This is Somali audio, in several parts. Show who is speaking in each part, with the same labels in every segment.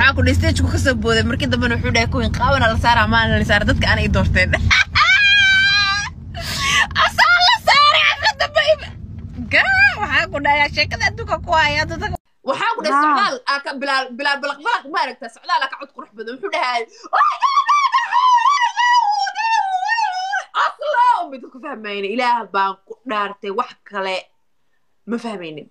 Speaker 1: waxaa ku dhahay stageku kasoo booday markii dambena wuxuu dhahay kuwin qaabana la saara maana la saara dadka ana i doorteen asaa la saaray xaflad dambe gaa waxaa ku dhahay sheekada adduunka ku haya dadka waxaa ku dhahay
Speaker 2: Haa.
Speaker 1: socdaal aa ka bilaal bilaal balaq balaq ma aragtaa socdaal aa ka cod qurux badan wuxuu dhahay aslo mid ku fahmayna ilaah baan ku dhaartay wax kale ma fahmaynin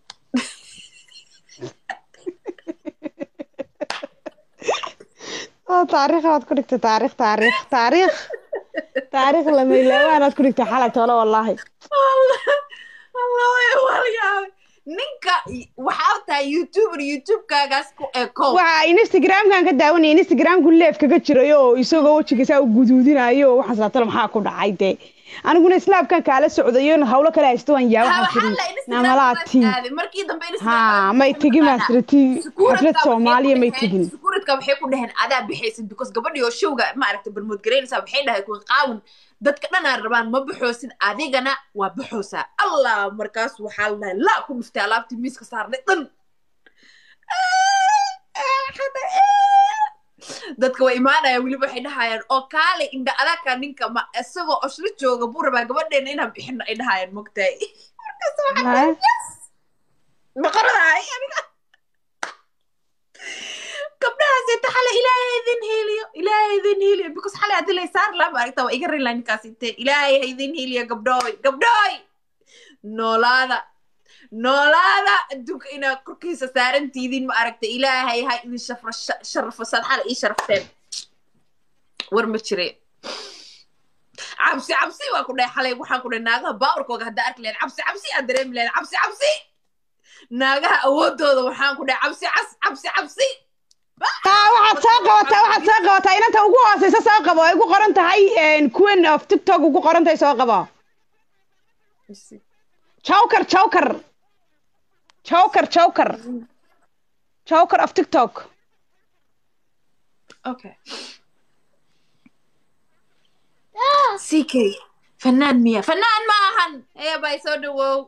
Speaker 2: oo taariikh baad ku dhigtay taariikh taariikh taariikh taariikh lama ilaawaanaad ku dhigtay xalay toole wallaahi
Speaker 1: allah way walyaabay ninka waxaa tahay youtuber youtubekaagaas ku eko
Speaker 2: waxa instagramkan ka daawanaya instagramku leef kaga jiray oo isagoo wejigiisa u guduudinayo oo waxaas laatalo maxaa ku dhacay dee aniguna islaamkan kaala socdayo hawlo kale haysto waan yaa waxaan tiri namalaati
Speaker 1: markii dambe
Speaker 2: ha may tegin maasrati xaflad soomaaliya may tegin
Speaker 1: sukuuradka waxay ku dhaheen adaa bixaysid because gabadhii oo showga ma aragta barmood garaynaysaa waxay dhahay kuwa qaawan dadka dhanaa rabaan ma baxoosid adigana waa baxoosaa allah markaas waxaa la dhahay laa ku dhuftay alaabtii miiska saarnay dhan dadka way imaanayaan weliba waxay dhahayaan oo kaale indha adaka ninka ma isagoo oslo jooga buu rabaa gabadheena inaan bixino ay dhahayaan mogtahay markaas waxaa maqaradahay aniga gabdhahaas inta xale ilaahay idin heliyo ilaahay idin heliyo because xale haddii lay saar laa maaragta waa iga rin laha ninkaas intee ilaahay ha idin heliyo gabdhooy gabdhooy noolaada noolaada adduunka inaad korkiisa saarantiidin ma aragta ilaahay ha idin shafra sharafo saad xale ii sharafteen war ma jire cabsi cabsi waa ku dhahay xalay waxaan ku dhahay naagaha baawarkooga haddaa arki lahayd cabsi cabsi aad dareemi lahayd cabsi cabsi naagaha awoodooda waxaan ku dhahay cabsi cas cabsi cabsi
Speaker 2: taa waxaad soo qabataa waxaad soo qabataa inanta ugu hooseysa soo qabo ay ugu qoran tahay queen of tiktok ugu qoran tahay soo qabo joker joker joker joker joker of tiktok
Speaker 1: okay ck fanaan miya fanaan ma ahan ee bay soo dhawow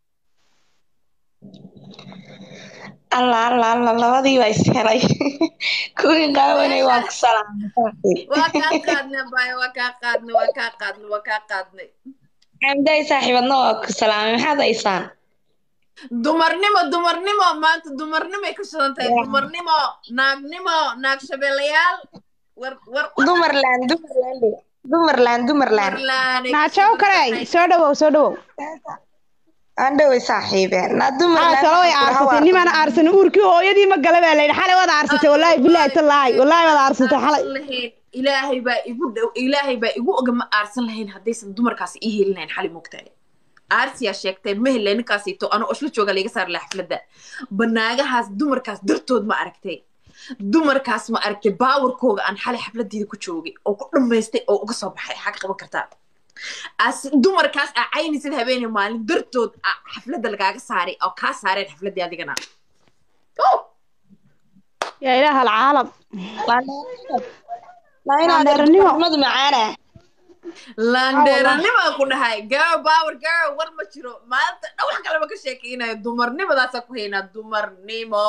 Speaker 3: alla alla alla labadii baa is helay kuwii qaawanay waa ku salaamay
Speaker 1: waa kaa qaadnay bay waa kaa qaadnay waa kaa qaadnay waa kaa qaadnay
Speaker 3: xamday saaxiibadna waa ku salaamay maxaad haysaan
Speaker 1: dumarnimo dumarnimo maanta dumarnimoay ka shidan tahay dumarnimo naagnimo naag shabeelayaal war war
Speaker 3: dumarland dumarland dumarland dumarland
Speaker 1: warlaanay
Speaker 2: naa jokeray soo dhawow soo dhawow
Speaker 3: aan dhowey saaxiibeen naa
Speaker 2: aa
Speaker 3: dumarland
Speaker 2: talo way aarsatay nimaan aarsan uurkii hooyadii ma gala baa layidhi xalay waad aarsatay wallaahi bilaahi tallaahi wallaahi waad aarsatay xalay
Speaker 1: lahayn ilaahay baa igu dhow ilaahay baa igu oga ma aarsan lahayn haddaysan dumarkaas ii heli lahayn xali mogtahay aarsiyaa sheegtay ma helay ninkaasito anoo oslo jooga layga saari laha xafladda banaagahaas dumarkaas dartood ma aragtay dumarkaas ma aragtay baawarkooga aan xalay xafladdeeda ku joogay oo ku dhammaystay oo uga soo baxay xag qaban kartaa as dumarkaas aa caynaysid habeenay maalin dartood aa xafladda lagaaga saaray oo kaa saareen xafladdii adigana Oh!
Speaker 2: yaa ilaah alcaalam
Speaker 3: lainaadeernimo macaana
Speaker 1: landeeranima ku dhahay girl power girl war ma jiro maanta dhan wax kaleba ka sheekaynayo dumarnimadaasaa ku haynaa dumarnimo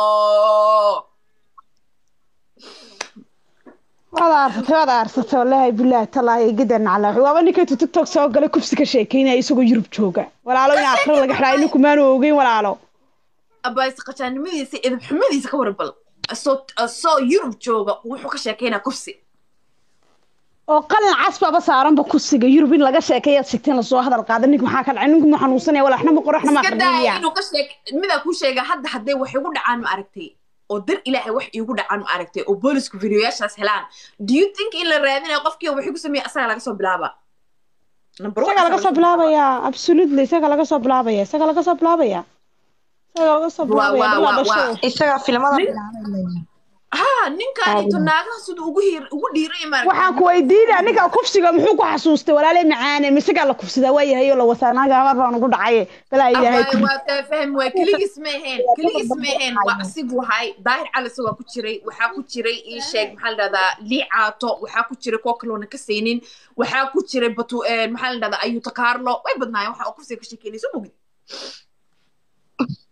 Speaker 2: waad aarsatay waad aarsatay wallaahi bilaahi tallaahi gidan cala waaba ninkaytu tiktok soo galay kubsi ka sheekeynaya isagoo yurub jooga walaalo in aakhiro laga xidhaayo ninku maanu ogeyn walaalo
Speaker 1: abays qajaanimadiisa edab xumadiisa ka warabal soo soo yurub jooga wuxuu ka sheekaynaa kufsi
Speaker 2: oo qalin casbaba saaranba kusiga yurub in laga sheekeeyaad sheegteen lasoo hadal qaada nink maxaa ka dhacay ninku ma xanuunsanaya walaxna ma qoraxna ma
Speaker 1: iska daaya
Speaker 2: aqrinaya
Speaker 1: inuu ka sheek midaa kuu sheega hadda hadday wax igu dhacaan ma aragtay oo dar ilaahay wax iigu dhacaan ma aragtay oo boolisku videoyaashaas helaan do you think in la raadinayo qofkii wax igu sameeya asaga laga soo bilaaba Number one,
Speaker 2: isaga laga soo bilaabayaa absolutely isaga laga soo bilaabaya isaga laga soo bilaabaya isaga laga soo
Speaker 1: Waa-
Speaker 2: bilaabaya
Speaker 1: waa-
Speaker 2: bilaa
Speaker 1: waa-
Speaker 2: dhasho
Speaker 1: waa.
Speaker 3: isagaa filimada
Speaker 1: Nin-
Speaker 3: bilaabay
Speaker 1: ha ninkaan ito naagaha siduu ugu hiir ugu dhiiray ma
Speaker 2: waxaan ku weydiinaa ninka kufsiga muxuu ku xasuustay walaaley macaane misagaa la kufsadaa waa yahay oo la wasaa naaga amar baan ugu dhacaye balaa ilaahay ku
Speaker 1: waa taa fahmi waay keligiis ma ahayn keligiis ma ahayn waa asigu hay daahir calis waa ku jiray waxaa ku jiray ii sheeg maxaa la dhahdaa lii caato waxaa ku jiray kuwa kaloona ka saynin waxaa ku jiray batu maxaa la dhahdaa ayuuta carlo way badnaayeen waxa uu kufsiga ka sheekeynayso mogid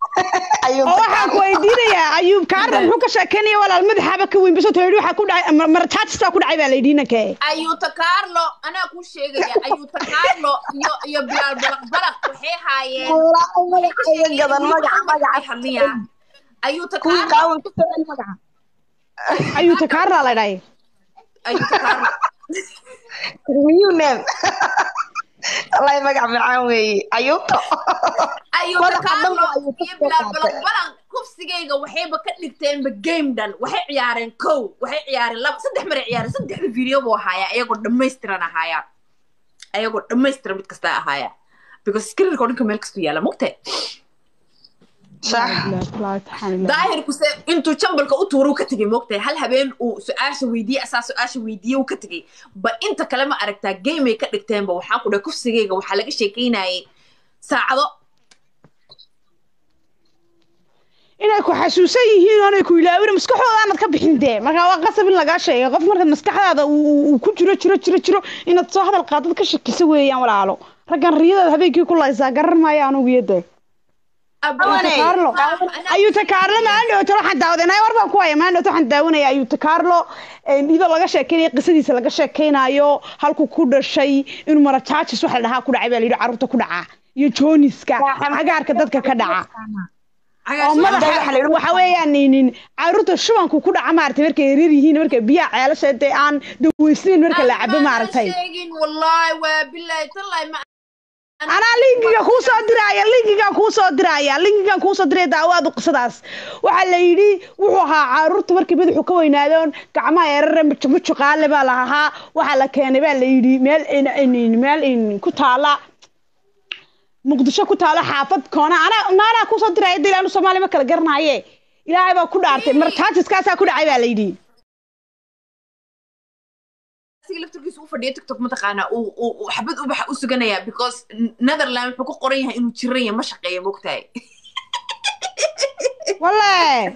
Speaker 3: ayuu
Speaker 2: oo waxaan ku weydiinayaa ayuub kaarna muxuu ka sheekeynaya walaal madaxaaba ka weyn baso tayidhi waxaa ku dhacay marataajis baa ku dhacay baa la yidhi inankee
Speaker 1: ayuuta carlo anaa kuu sheegaya ayuuta carlo iyo iyo bilaal balaq balaq waxay haayeen
Speaker 3: magaca iga gadan magaca magaca
Speaker 1: hadliyaa ayuuta
Speaker 3: kuwii
Speaker 1: carlo
Speaker 3: qaawan ku soo celi magaca
Speaker 2: ayuuta kaarna la dhahay
Speaker 1: ayuuta carlo
Speaker 3: new name wallahi magac macaan weeye ayuuto
Speaker 1: ayuuta
Speaker 3: Madaxa dhan
Speaker 1: carlo
Speaker 3: waa Ayuuta
Speaker 1: iyo
Speaker 3: soo
Speaker 1: bilaal
Speaker 3: qaatay.
Speaker 1: balaq balaq kufsigayga waxayba ka dhigteenba game dhan waxay ciyaareen kow waxay ciyaareen laba saddex maray ciyaareen saddexda video buu ahaayaa ayagoo dhammaystiran ahaayaan ayagoo dhammaystiran mid kasta ahaaya because screenka oo dhanka meel kastu yaala mugtay
Speaker 3: sax
Speaker 1: daahirkuse intuu jambalka u tuuro ka tegay moogtahay hal habeen uu su-aasha weydiiyey asaa su-aasha weydiiye uu ka tegay ba inta kale ma aragtaa gamey ka dhigteenba waxaan ku dhahay kufsigayga waxaa laga sheekeynayay saacado
Speaker 2: inay ku xasuusan yihiin oonay ku ilaawin maskaxdooda aanad ka bixin dee marka waa qasab in lagaa sheegay qof marka maskaxdaada uu uu ku jiro jiro jiro jiro inaad soo hadal qaadad ka shakiso weeyaan walaalo raggan riyadaad habeenkii ku laysaa garan maayo anugu iyo dee ayuuta kaarlo ayuuta kaarlo maalin dhowto waxaan daawadanaya war baan ku haya maalin dhowto waxaan daawanaya ayuuta kaarlo iyadoo laga sheekeynayo qisadiisa laga sheekeynayo halkuu ku dhashay inuu marajaajis waxa la dhahaa ku dhacay baa la yidhi carruurta ku dhaca iyo jooniska cagaarka dadka ka dhaca oo madaxa waxa weeyaan nin caruurta shubanku ku dhaca maaragtay markay yaryar yihiin markay biyaha ceelasha dee aan daweysnayn marka la cabo maaragtay
Speaker 1: sheegin wallahi waa bilahi tallahi ma
Speaker 2: anaa linkiga kuu soo diraaya linkigan kuu soo diraaya linkigan kuu soo diraya daawaadu qisadaas waxaa la yidhi wuxuu ahaa caruurta markii madaxu ka weynaadoon gacmaha erare mujuqaale baa la ahaa waxaa la keenay baa la yidhi meel meel ku taala muqdisho ku taalo xaafad koona anaa naanaa kusoo diraya dil aanu soomaaliya ma kala garanaaye ilaahay baa ku dhaartay martaajiskaasaa ku dhacay baa la yidhi
Speaker 1: asiga laftarkiisa u fadhiya tiktok mataqaanaa uu uu xabad ubaxa u suganayaa because netherland wuxuu ku qoran yahay inuu jiran yahay ma shaqeeya mogtahay
Speaker 2: walle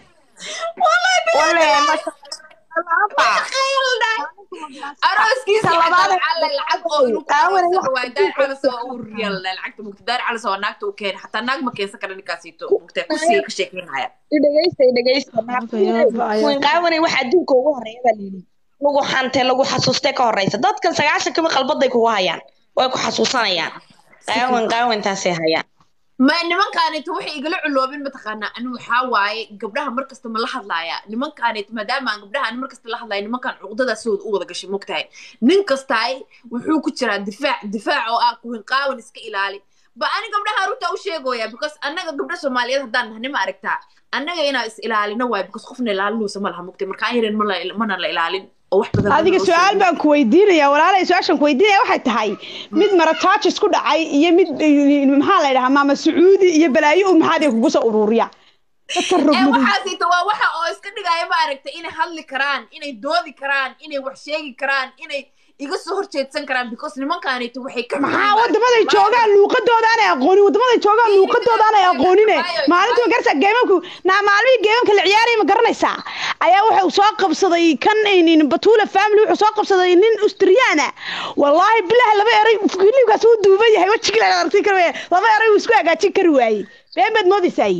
Speaker 1: arooskiisa lacalle lacag oo inuu kuwaay daar calas oo uu riyal lacagta mugta daar calas oo naagta uu keenay xataa naag ma keensan kara ninkaasiito mugta kursiga ka sheekeynaya
Speaker 3: dhegeysta dhegeysta kuwin qaawanay waxa adduunka ugu horeeya baa layidhi lagu xantay lagu xasuustay ka horeysa dadkan sagaashan kama qalbaday kugu hayaan way ku xasuusanayaan qaawan qaawantaasay hayaan
Speaker 1: ma nimankaanita waxay igala culoobin mataqaanaa ani waxaa waaye gabdhaha markasta ma la hadlaaya nimankaanita maadaama aan gabdhaha ani markasta la hadlaaya nimankaan cuqdadaasooda u wada gashay mogtahay nin kastaay wuxuu ku jiraa difaac difaac oo ah kuwin qaawan iska ilaali ba ani gabdhaha runta u sheegooya because annaga gabdha soomaaliyeed haddaan nahay nima aragtaa annaga inaa is ilaalino waayo because qofna ilaalinuusa ma laha mogtay markaan yareen mana la ilaalin
Speaker 2: adiga su-aal baan ku weydiinaya walaalay su-aashaan ku weydiinaya waxay tahay mid marataajis ku dhacay iyo mid maxaa la yidhahaa maama sacuudi iyo balaayo u maxaad kugu soo ururiya dadka
Speaker 1: waxaasita waa waxa oo iska dhigaya ma aragta inay hadli karaan inay doodi karaan inay wax sheegi karaan inay iga soo horjeedsan karaan because nimankaanita waxay ka
Speaker 2: maxaa wadamaday joogaan luuqadooda aanay aqoonin wadamaday joogaan luuqadooda aanay aqoonine maalintii garsa geemanku naa maalmihii geemanka la ciyaaraya ma garanaysaa ayaa wuxuu soo qabsaday kan batuula family wuxuu soo qabsaday nin austriyaana wallaahi bilaha laba eray hilibkaas uu duuban yahay wejigii la aragti kari waaye laba eray uu isku hagaajin kari waayey been baad moodaysaay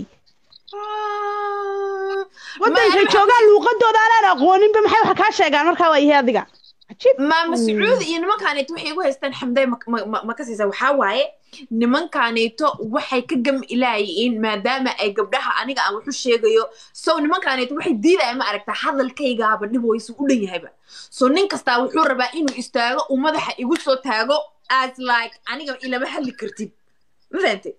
Speaker 2: wadankay joogaan luuqadooda aanaan aqooninba maxay wax kaa sheegaan markaa waa yahay adiga
Speaker 1: maama sacuudi iyo nimankaanito waxay igu haystaan xamday ma ka siisa waxaa waaye nimankaanito waxay ka gam ilaayiin maadaama ay gabdhaha aniga aan waxu sheegayo so nimankaanito waxay diidaya ma aragtaa hadalkaygaaba dhib waysu u dhan yahayba so nin kastaa wuxuu rabaa inuu istaago uu madaxa igu soo taago as like aniga ilama hadli kartid ma fahantay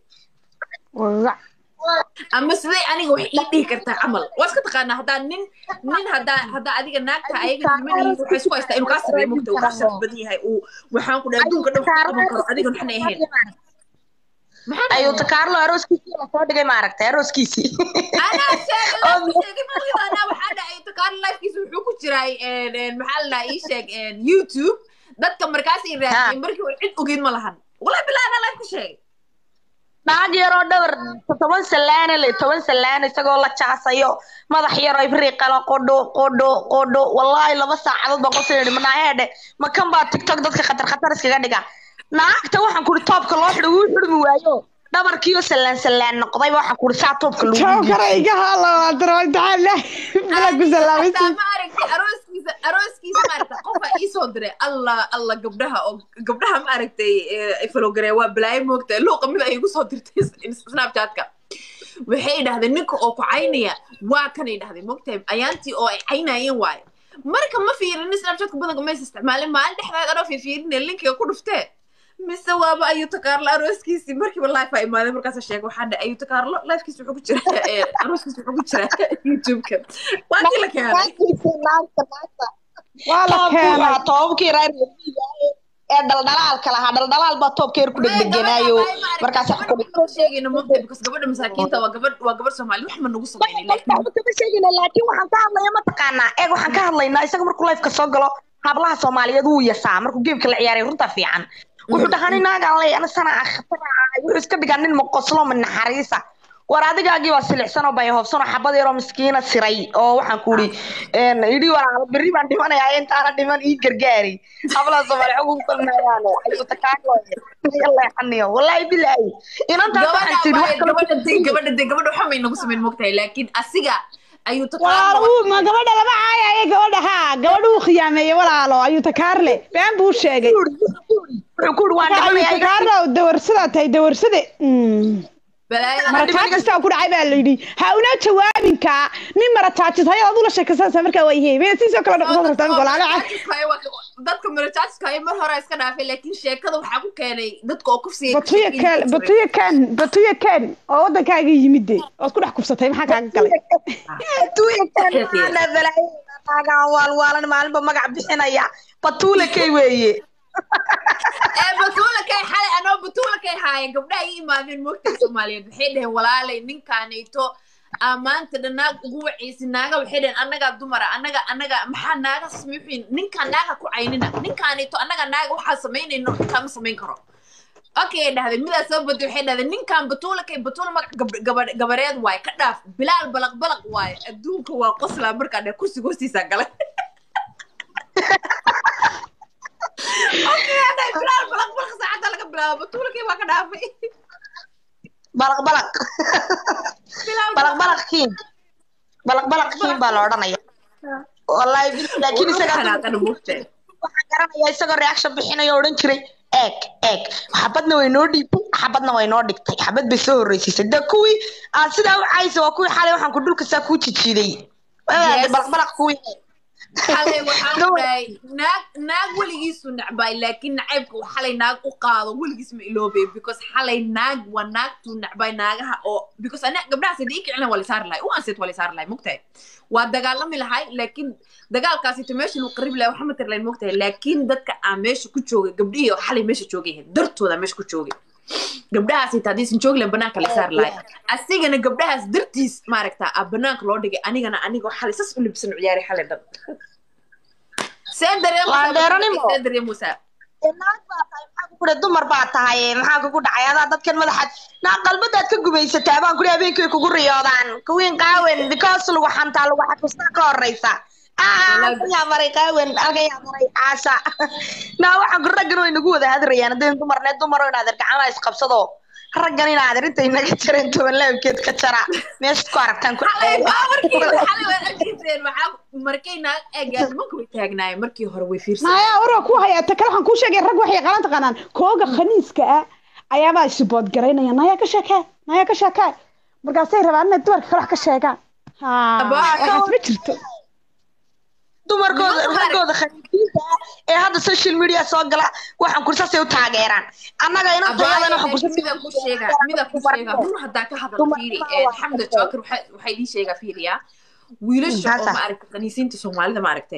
Speaker 1: ama siday aniga wax ii dhihi kartaa camal waa iska taqaanaa haddaa nin nin haddaa haddaa adiga naagta ayaga nimanihiisa waxay isku haystaa inuu kaa sarreeyo mugta uu kaa sharaf badan yahay uu waxaan ku dhahay adduunka dhan ku qaban karo adiga waxna ahayn
Speaker 3: ayuuta kaarlo arooskiisii la soo dhigay maaragtay arooskiisii
Speaker 1: anaa sheegay sheegay mawida anaa waxaa dhacay ayuuta kaarlo lifekiisa wuxuu ku jiray maxaa la dhahaa ii sheeg youtube dadka markaasay raadiyeen markii hore cid ogeyd ma lahan wallahi bilaa anaa life ku sheegay
Speaker 3: naag yaroo dhowr toban salaana le toban salaana isagoo la jaasayo madax yaroo ibriiqala qodho qodho qodho wallaahi laba saacadood baan qofsi yidhi manaaheedhe ma kan baa tiktok dadka khatar khatar iskaga dhiga naagta waxaan kuri toobka loo xidho wuu xidhmi waayo dhabarkiiyo sallaan sallaan noqdayba waxaan kuuri saa toobka lagu
Speaker 2: jawkara iga halawaadaro imtixaan lah bila ku
Speaker 1: hataa
Speaker 2: salaamaysi
Speaker 1: ma aragtay arooskiisa arooskiisa maaragta qofa iisoo diray allah allah gabdhaha oo gabdhaha ma aragtay falogare waa balaayo moogta luuqa mid ay igu soo dirtay snapchatka waxay idhahdeen ninka oo ku caynaya waa kanay dhahday moogtahay ayaantii oo ay caynayeen waaye marka ma fiirin snapchatka badanka maysa isticmaalin maalin dhexdeed anoo fiifiirinee linkiga ku dhuftee mise waaba ayuta kaarlo arooskiisii markiiba life a imaaday markaasa sheegay waxaa dhe ayuta kaarlo lifekiis wuxuu ku jira arooskiis wuxuu ku jira youtube-ka waa kii la keenay
Speaker 2: waa la keenay
Speaker 3: toobabkii reer ee dhaldhalaalka lahaa dhaldhalaal baa toobka yar ku dhegdeganaayo markaas
Speaker 1: sheegayna mogta because gabadha masaakiinta waa gabadh waa gabadh soomaali wax ma nagu sameynay laakiin
Speaker 3: kama sheegayna laakiin waxaan ka hadlaya mataqaanaa eeg waxaan ka hadlaynaa isaga markuu lifeka soo galo hablaha soomaaliyeed wuu yasaa markuu geemka la ciyaaray runta fiican wuxuu dhahaa nin naagaan ley ana sana khatar ahay wuxuu iska dhigaa nin moqoslo ma naxariisa war adigaagii baa silicsan oo bayahoobsan oo xabad yaroo miskiina siray oo waxaan ku uri idhi walaalo berri baan dhimanayaa intaana dhiman ii gargaari hablaha soomaali xog ugu falmayaano ayuuta kaagooya leexaniyo wallaahi bilaahi inantaas waxaan tidhi wax kale
Speaker 1: gabadha de gabadha de gabadha waxa may nagu sameyn mogtahay laakiin asiga ayuu
Speaker 2: walaalo uu ma gabadha lama caayaye gabadha haa gabadha uu khiyaameeyey walaalo ayuu takaarle been buu sheegay
Speaker 3: wuxuu ku uri waan
Speaker 2: ayuu
Speaker 3: dhimanayaa
Speaker 2: takaarle oo dawarsadaa tahay dawarsade
Speaker 1: balaayada
Speaker 2: marataajistaa ku dhacay baa la yidhi ha una jawaabinkaa nin marataajis hayad aduu la sheekaysanaysaa markaa waa yahay maya siisoo kale dhaqsan rabtaa mid walaalo
Speaker 1: dadka marajaajiskaayo mar hore iska dhaafay laakiin sheekada waxaa ku keenay dadka oo kufsiga
Speaker 2: batuya ken batuya ken batuya ken oo waddankaaga yimid de ood ku dhex kufsatay maxaa kaaga galay
Speaker 3: waalwaalan maalinba magac bixinaya batuule kay weeye
Speaker 1: ee batuula kay xalay anoo batuula kay haaya gabdhaha ii imaadeen moogta soomaaliyeed waxay dhaheen walaalay ninkaanayto aa maanta dhan naag ugu wacaysi naaga waxay dhaheen annagaa dumara annaga annaga maxaa naaga samiixin ninkaan naaga ku caynina ninkaanayto annaga naaga waxaa samaynayno ninkaan ma samayn karo okay ay dhahdeen midaa soo baday waxay dhahdeen ninkaan batuula kay batuula magac gab- gaba- gabareed waaye ka dhaaf bilaal balaq balaq waaye adduunka waa qoslaa markaa dheh kursiga hoostiisaa galay okay hadhay bilaal balaq balaq saacadda laga bilaabo batuula kay waa ka dhaafay
Speaker 3: balaq balaq
Speaker 1: bilaal
Speaker 3: balaq balaq kiin balaq balaq kiin baa la odhanaya wallahi bil- laakiin isaga
Speaker 1: xanaaqana moogtahay
Speaker 3: waxaan garanayaa isagoo reaction bixinayo oo odhan jiray eeg eeg xabadna way noo dhiibtay xabadna way noo dhigtay xabad bay soo horreysiisay de kuwii aan sidaa u caysa waa kuwii xalay waxaan ku dhulka saa kuu jijiiday
Speaker 1: Yes.
Speaker 3: balaq balaq kuwii
Speaker 1: xalay waxaan
Speaker 3: Gabadh-
Speaker 1: dhahay naag naag weligiisu nacbay laakiin nacaybka uu xalay naag u qaado weligiis ma iloobay because xalay naag waa naagtuu nacbay naagaha oo because ana gabdhahaas hadii i kicilin waa lisaari lahay u ansit waa lisaari lahay mogtahay waa dagaalami lahay laakiin dagaalkaasito meesha lagu qarib lahay waxa ma tari lahayn mogtahay laakiin dadka aan meesha ku joogay gabdhihii oo xalay meesha joogay ahayd dartooda meesha ku joogay gabdhahaas ita haddaysan joogi lahayn banaanka la saari lahay asigana gabdhahaas dartiis maaragta a banaanka loo dhigay anigana anigoo xalay sas u libsan u ciyaaray xalay dhan see
Speaker 3: Waa dheeranimo.
Speaker 1: dareemusee dareemusaa
Speaker 3: naag baa tahay maxaa ku kudhe dumar baa tahay maxaa kugu dhacay adaa dadkan madaxaad naa qalbadaad ka gumaysataa baan kudhi habeenkii kugu riyoodaan kuwiin qaawen because lagu xantaa lagu xakustaa ka horeysa yaa maray qaawen alkayaa maray caasha naa waxaan ku raggan way nagu wada hadrayaan haddaynu dumarne dumaro inaad ergacamaha isqabsado raggan inaad er intay naga jareen toban laabkeed ka jara meeshaad ku aragtaan ku
Speaker 1: xalay baa markii xalay waad arkayseen waxaa markay naag eegaan nimanka way taagnaayeen markii hore way fiirsan
Speaker 2: maya warwa ku hayaa ta kale waxaan kuu sheegay rag waxay qalan taqaanaan kooga khaniiska ah ayaabaa isibood garaynaya nayaa ka sheekee nayaa ka sheekee markaasay rabaan inay dumarka kale wax ka sheegaan ha
Speaker 1: Abaa,
Speaker 2: waxaas ma jirto
Speaker 3: dumarkooda
Speaker 1: Nimanka
Speaker 3: raggooda khaniisiinta ah ee hadda social media soo gala waxaan kursaasay u taageeraan annaga inantayadana waxaan kursa
Speaker 1: mida ku sheega mida ku sheega run haddaa ka hadal fiiri xamda joker waxay ii sheegaa fiiriyaa wiilasha oo ma aragtay kaniisiinta soomaalida ma aragtay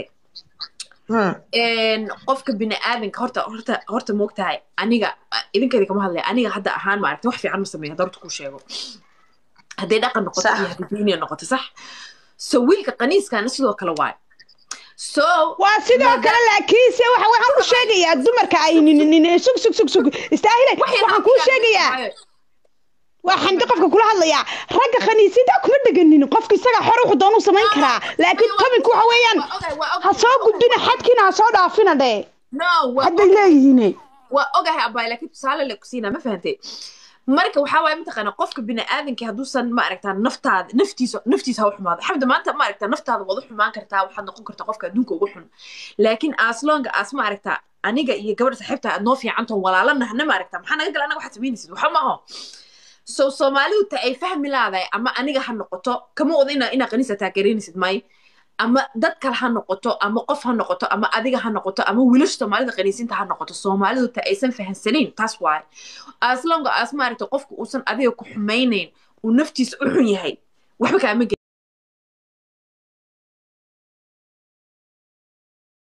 Speaker 1: qofka biniaadanka horta horta horta moogtahay aniga idinkeeda kama hadlaya aniga hadda ahaan ma aragtay wax fiican ma sameeya hadda horta kuu sheego hadday dhaqan noqoto iyo hadday diiniya noqoto sax so wiilka kaniiskana sidoo kale waay so
Speaker 2: waa sidoo kale laakiinse waxa waxaan ku sheegayaa dumarka ay nin sug sug sug sug istaahile waxaan kuu sheegayaa waa xamdi qofka kula hadlayaa ragga khaniisiinta kuma dheganin qofka isaga xor wuxuu doonuu samayn karaa laakiin tobinku waxa weeyaan ha soo gudbina xadkiina ha soo dhaafina dhee
Speaker 1: no waa
Speaker 2: hadday leeyihiin
Speaker 1: waa ogahay abay laakiin tusaale le kusiinaa ma fahantay marka waxaa waaye mataqaana qofka bini'aadanka hadduusan ma aragtaa naftaada naftiisa naftiisa ha u xumaado xamda maanta ma aragtaa naftaada waad u xumaan kartaa waxaad noqon kartaa qofka adduunka ugu xun laakiin aslonga aas ma aragtaa aniga iyo gabadha saaxiibta aad noo fiicantoon walaalanahna ma aragtaa maxaa naga gala anaga waxaad samaynaysid waxa maaho so soomaalidu ta ay fahmi laadahay ama aniga ha noqoto kama wada ina inaa qaniisa taageeraynaysid may ama dad kale ha noqoto ama qof ha noqoto ama adiga ha noqoto ama wiilasha soomaalida qaniisinta ha noqoto soomaalidu ta aysan fahansanayn taas waaye aslonga aas maaragta qofka uusan adiga ku xumaynayn uu naftiisa u xun yahay waxba kaama